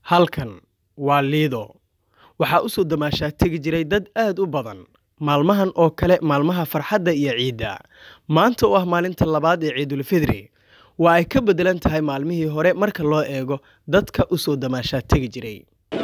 halkan waa liido waxaa u soo damaashaa tegi jiray dad aad u badan maalmahan oo kale maalmaha farxadda iyo ciidda maanta oo ah maalinta labaad ee ciidulfidri waa ay ka beddelan tahay maalmihii hore marka loo eego dadka u soo damaashaa tegi jiray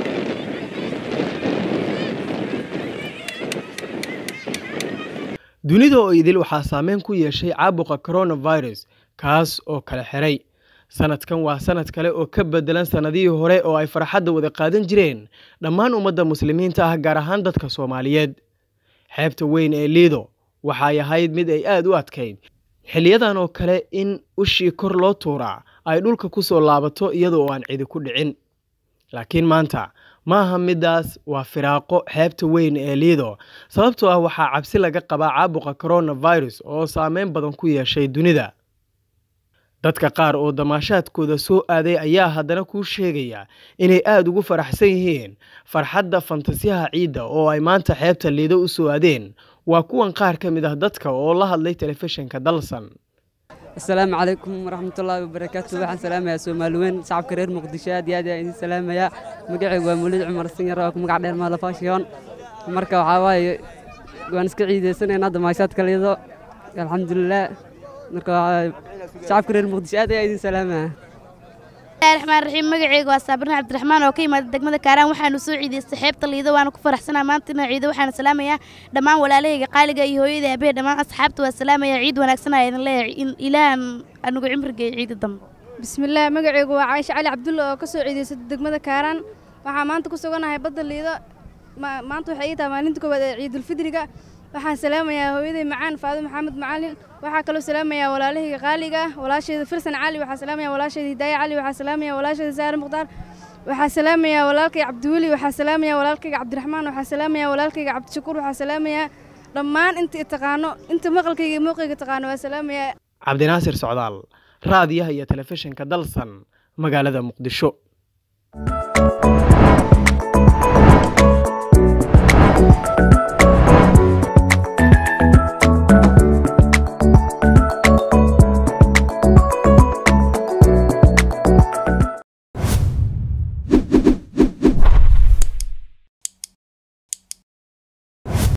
dunida oo idil waxaa saameyn ku yeeshay caabuqa coronavirus kaas oo kala xiray sanadkan waa sanad kale oo ka bedelan sanadihii hore oo ay farxadda wada qaadan jireen dhammaan ummadda muslimiinta ah gaar ahaan dadka soomaaliyeed xeebta weyn ee liido waxay ahayd mid ay aada u adkayd xiliyadan oo kale in ushii kor loo tuuraa ay dhulka ku soo laabato iyada oo aan cidi ku dhicin laakiin maanta ma aha middaas waa firaaqo xeebta weyn ee liido sababtoo ah waxaa cabsi laga qabaa caabuqa coronavirus oo saameyn badan ku yeeshay dunida dadka qaar oo damaashaadkooda soo aaday ayaa haddana kuu sheegaya inay aada ugu faraxsan yihiin farxadda fantasiyaha ciidda oo ay maanta xeebta liido u soo aadeen waa kuwan qaar ka mid ah dadka oo la hadlay telefishinka dalsan asalaamu calaykum waraxmatullaahi wabarakaatu waxaan salaamayaa soomaaliweyn shacabka reer muqdisho aad iyo aad ayaan idin salaamayaa magacaygu waa mawlid cumar sinyar oo ku magac dheer maalafashiyoon marka waxaa waaye waan iska ciidaysanaynaa damaashaadka liido alxamdulilah marka shacabka reer muqdisho aad ayaan idin salaamaya raxmaan raxiim magaceyga waa saabirna cabdiraxmaan oo ka yimaada degmada kaaraan waxaanu soo ciidaystay xeebta liido waana ku faraxsanaa maanta inaa ciido waxaana salaamayaa dhammaan walaalahayga qaaliga iyo hooyada aabee dhammaan asxaabta waa salaamaya ciid wanaagsan ayaa idin leeyahay in ilaahan anugu cimrigeeyo ciida dambe bismillaah magaceygu waa caaisha cali cabdulla oo ka soo ciidaysata degmada kaaraan waxaa maanta ku suganahay badda liido maanta waxay ii tahay maalinta koowaad ee ciidulfidriga waxaan salaamayaa hooyaday macaan faado maxamed macalin waxaa kaloo salaamayaa walaalahayga qaaliga ah walaashayda firsan cali waxaa salaamaya walaashayda hidaaya cali waxaa salaamaya walaashayda saare mukhtaar waxaa salaamayaa walaalkayga cabdiweli waxaa salaamaya walaalkayga cabdiraxmaan waxaa salaamaya walaalkayga cabdishakuur waxaa salaamayaa dhammaan inta i taqaano inta maqalkayga iyo muuqayga taqaano waa salaamayaa cabdinaasir socdaal raadiyaha iyo telefishinka dalsan magaalada muqdisho